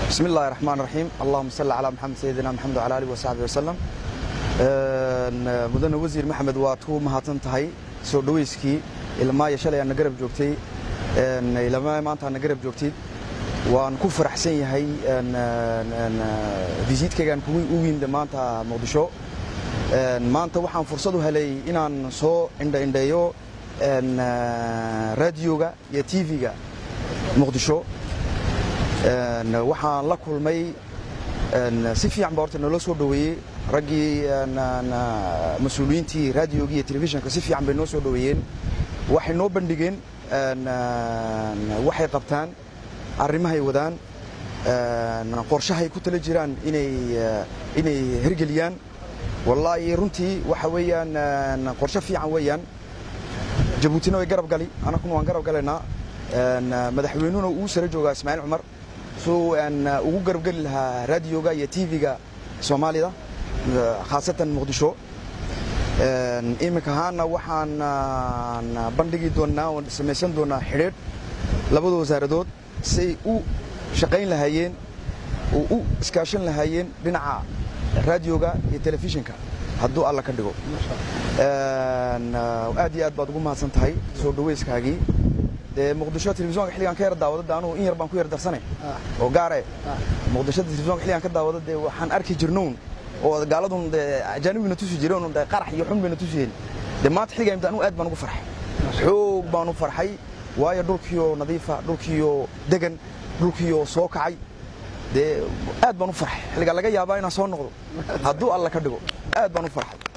بسم الله الرحمن الرحيم اللهم صل على محمد سيدنا محمد وعلى اله وصحبه وسلم mudane wasiir maxamed waad ku mahadsan tahay soo dhawayskii ilmaaya shalay aadna garab joogtay ilmaa maanta aadna garab joogtid waan ku faraxsan yahay visiitkaygaan u yimid maanta muqdisho maanta waxaan fursad u helay inaan soo indhaindheeyo raadiyoga iyo tv-ga muqdisho waxaan la kulmay si fiican ba horta naloo soo dhoweeyey raggii mas-uuliyiintii raadiyogii iyo telefishinka si fiican bay noo soo dhoweeyeen waxay noo bandhigeen waxay qabtaan arrimahay wadaan qorshahay ku tala jiraan inay hergeliyaan wallaahi runtii waxa weeyaan qorshe fiican weeyaan jabuutina way garab gali anakuna waan garab galaynaa madaxweynuhuna uu sare joogaa ismaaciil cumar suu ugu garabgeli lahaa raadiyoga iyo tv-ga soomaalida khaasatan muqdisho iminka ahaana waxaan bandhigi doonnaa oon samaysan doonnaa xidhiidh labada wasaaradood siay u shaqayn lahaayeen oo u iskaashan lahaayeen dhinaca raadiyoga iyo telefishinka hadduu alla ka dhigo aad iyo aad baad ugu mahadsan tahay soo dhawayskaagii dee muqdisho telefisonka xilligaan ka yar daawado de anugu in yar baan ku yar darsane oo gaare muqdisho telefisonka xilligaan ka daawado dee waxaan arki jirnown oo gaaladun dee ajaanibigna tusi jireen de qarax iyo xun bayna tusiyeen dee maanta xilligaa imta anugu aad baan ugu farxay xoog baan u farxay waayo dhulkiioo nadiifa dhulkiioo degan dhulkiioo soo kacay dee aad baan u farxay xilligaa laga yaabaa inaan soo noqdo hadduu alla ka dhigo aad baan u farxay